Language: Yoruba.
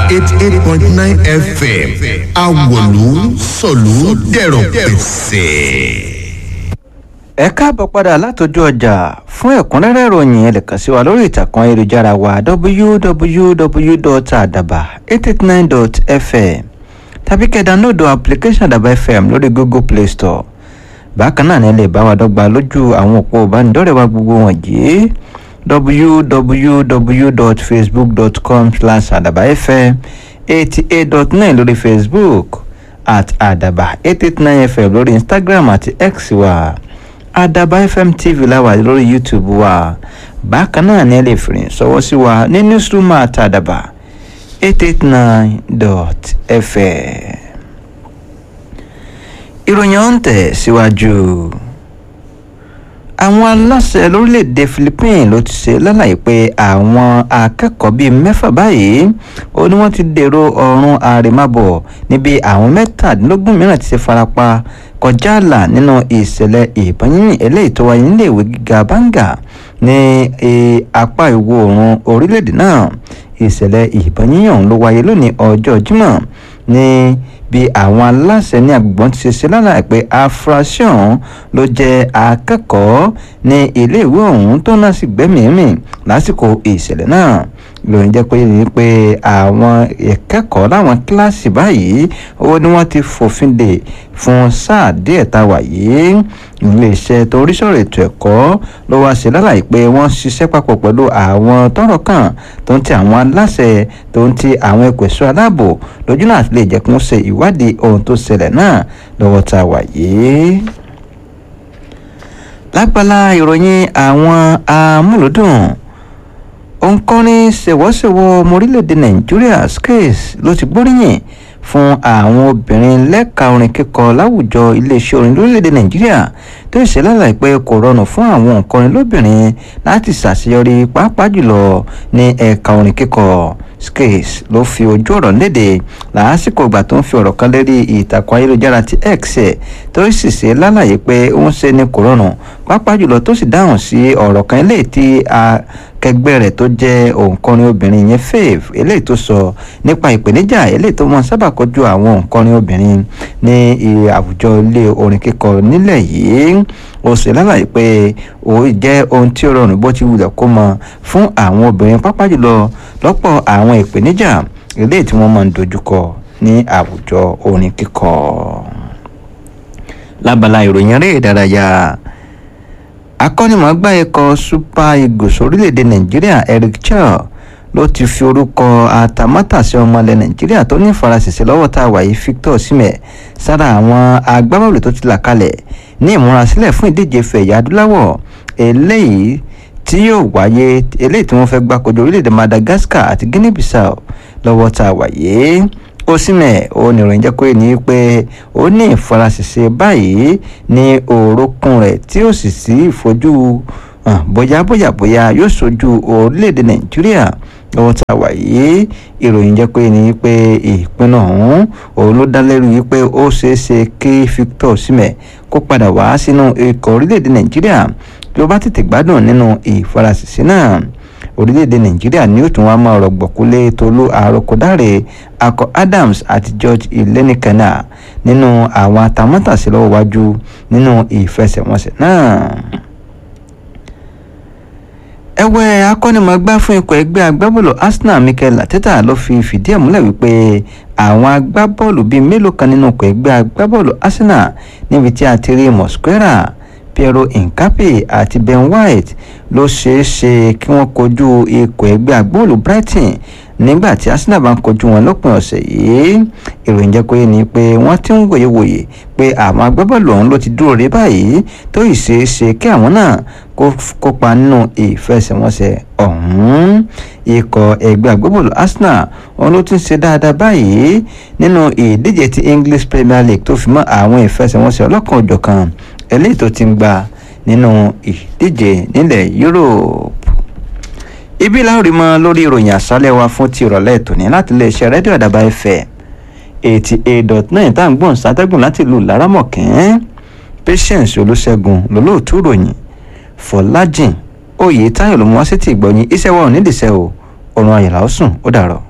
eighty eight point nine fm awolu sọ̀lú dẹ̀rọ̀ pẹ̀sẹ̀. ẹ káàbọ̀ padà látọjú ọjà fún ẹ̀kúnrẹ́rẹ́ ìròyìn ẹ lè kàn sí wa lórí ìtàkùn ayélujára wa www.adaba889.fm tàbí kẹ́ dánlódù application àdàbà fm lórí google play store bákan náà ni ẹ lè bá wa dọ́gba lójú àwọn òpó ìbánidọ́rẹ̀ẹ́ wa gbogbo wọ̀nyí www.facebook.com slash àdàbà fm eighty eight dot nine lórí facebook at àdàbà eight eight nine fm lórí instagram àti x wa àdàbà fm tv láwà lórí youtube wa bákan náà ni ẹ lè fìrìn sọwọ́ sí wa ní newsroom at àdàbà eight eight nine dot fm ìròyìn ọ̀hún tẹ̀ síwájú. Si àwọn aláṣẹ lórílẹ̀‐èdè philippines ló ti ṣe lálàyé pé àwọn akẹ́kọ̀ọ́ bíi mẹ́fà báyìí ó ní wọ́n ti dèrò ọ̀run àrèmábọ̀ níbi àwọn mẹ́tàdínlógún mìíràn ti ṣe farapa kọjá àlà nínú ìṣẹ̀lẹ̀ ìbọn yínyìn eléyìí tó wáyé níléèwé gíga banga ní apá ìwọ̀ oòrùn orílẹ̀‐èdè náà ìṣẹ̀lẹ̀ ìbọn yínyìn ọ̀hún ló wáyé lónìí ọjọ́ jímọ̀ ní bí àwọn aláṣẹ ní agbègbè ti ṣe ṣe lálàyé pé afurasí ọ̀hún ló jẹ́ akẹ́kọ̀ọ́ ní iléèwé ọ̀hún tó náà sì gbẹ́mìímì lásìkò ìṣẹ̀lẹ̀ náà lóyún jẹ́ pé ní pé àwọn ìkẹ́kọ̀ọ́ láwọn kíláàsì báyìí owó ni wọ́n ti fòfin dè fún sáà díẹ̀ tá a wà yìí iléeṣẹ́ tó rí sọ̀rọ̀ ètò ẹ̀kọ́ ló wá ṣe lálàyé pé wọ́n ṣiṣẹ́ papọ̀ pẹ̀lú àwọn tọ́rọ̀ kàn tó ń ti àwọn aláṣẹ tó ń ti àwọn ẹ̀kọ́ ẹ̀ṣọ́ aláàbò lójú náà lè jẹ́ kí wọ́n ṣe ìwádìí ohun tó ṣẹlẹ̀ náà lọ́wọ́ tá a wà yìí. lágbàlá ìròyìn àwọn amúlùdùn òǹkọrin ṣèwọ́ṣèwọ́ ọmọ orílẹ̀-èdè nàìjíríà skace ló ti gbóríyìn fún àwọn obìnrin lẹ́ka orin kíkọ láwùjọ iléeṣẹ́ orin lórílẹ̀‐èdè nàìjíríà tó ṣe lálàyé pé kò rọrùn fún àwọn òǹkọrin lóbìnrin láti ṣàṣeyọrí pàápàá jùlọ ní ẹ̀ka orin kíkọ skace ló fi ojú ọ̀rọ̀ léde lásìkò ìgbà tó ń fi ọ̀rọ̀ kan lérí ìtàkùn ayélujára ti x ẹ̀ tó sì ṣe lálàyé pé ó ń ṣe ní kò rọrùn pàápàá jùlọ tó sì dáhùn sí ọ̀rọ̀ kan eléyìí tí akẹgbẹ́ rẹ̀ tó jẹ́ òǹkọrin obìnrin yẹn fave eléyìí tó sọ nípa ìpèníjà eléyìí tó máa sábà kojú àwọn òǹkọrin obìnrin ní àwùjọ ilé orin kíkọ nílẹ̀ yìí ó sì lálàyé pé òun jẹ́ ohun tí ó rọrùn bó ti wulẹ̀ kó mọ fún àwọn obìnrin pàápàá jùlọ lọ́pọ̀ àwọn ìpèníjà eléyìí tí wọ́n máa ń dojúkọ ní àwùjọ orin kíkọ. lábala ìròyìn eré ìdárayá akọ́nimọ̀ọ́gbá ikọ̀ super eagles orílẹ̀-èdè nàìjíríà eric chel ló ti fi orúkọ àtàmátàsí ọmọ ilẹ̀ nàìjíríà tó ní ìfarasẹ̀sẹ̀ lọ́wọ́ tá a wà yìí victor osimhen sára àwọn agbábọ́ọ̀lù tó ti là kalẹ̀ ní ìmúrasílẹ̀ fún ìdíje fẹ̀yà adúláwọ̀ eléyìí tí yóò wáyé eléyìí tí wọ́n fẹ́ gbá kojú orílẹ̀-èdè madagascar àti guinea bissau lọ́wọ́ tá a wà yìí osimhen oníròyìn jẹ́ pé ní pé ó ní ìfarasẹ̀sẹ̀ báyìí ní orúnkún rẹ̀ tí ó sì sí ìfojú bóyá bóyá bóyá yóò sojú orílẹ̀-èdè nàìjíríà lọ́wọ́ tá a wà yìí ìròyìn jẹ́ pé ní pé ìpinnu ọ̀hún òun ló dá lẹ́rù yìí pé ó ṣeé ṣe kí victor osimhen kó padà wá sínú ikọ̀ orílẹ̀-èdè nàìjíríà bí ó bá tètè gbádùn nínú ìfarasẹ̀sẹ̀ náà orílẹ̀-èdè nàìjíríà ni ó tún wá máa rọ̀gbọ̀kúlé tolú àròkọ̀dáre akọ adams àti george ilenikana nínú àwọn atamátàsí lọ́wọ́ wájú nínú ìfẹsẹ̀wọnsẹ̀ náà. ẹ̀wẹ̀ akọ́nimọ̀ọ́gbá fún ikọ̀ ẹgbẹ́ agbábọ́ọ̀lù arsenal mikel arteta ló fi fìdí ẹ̀ múlẹ̀ wípé àwọn agbábọ́ọ̀lù bíi mélòó kan nínú ikọ̀ ẹgbẹ́ agbábọ́ọ̀lù arsenal níbi tí a ti rí mosquera piero nkape àti ben white ló ṣeé ṣe kí wọ́n kojú ikọ̀ ẹgbẹ́ agbóòlù brighton nígbà tí arsenal bá ń kojú wọn lópin ọ̀sẹ̀ yìí ìròyìn jẹ́ pé ni pé wọ́n ti ń wòyewòye pé àwọn agbábọ́ọ̀lù ọ̀hún ló ti dúró rí báyìí tó yìí ṣeé ṣe kí àwọn náà kópa nínú ìfẹsẹ̀wọnsẹ̀ ọ̀hún ikọ̀ ẹgbẹ́ agbábọ́ọ̀lù arsenal òun ló ti ń ṣe dáadáa báyìí nínú ìdíje ti english premier league tó fi mọ́ àwọn ìfẹsẹ̀wọnsẹ̀ ọlọ́kan òjọ̀kan eléyìí tó ti ń gbà nínú ìdíje nílẹ̀ europe ibi láòrí mọ lórí ìròyìn àṣálẹ̀ wa fún ti ìrọ̀lẹ́ tòní láti iléeṣẹ́ rédíò àdàbà fm eighty eight dot nine tá à ń gbọ́n sátẹ́gùn láti ìlú laramọ̀kẹ́ patience olùṣègùn lólóòtú ròyìn fọlájìn oyè táyọ̀ ló mú wá sí ti ìgbọ̀nyìn iṣẹ́ wa ò nídìíṣẹ́ o ọ̀run ayọ̀lá ó sùn ó dàrọ̀.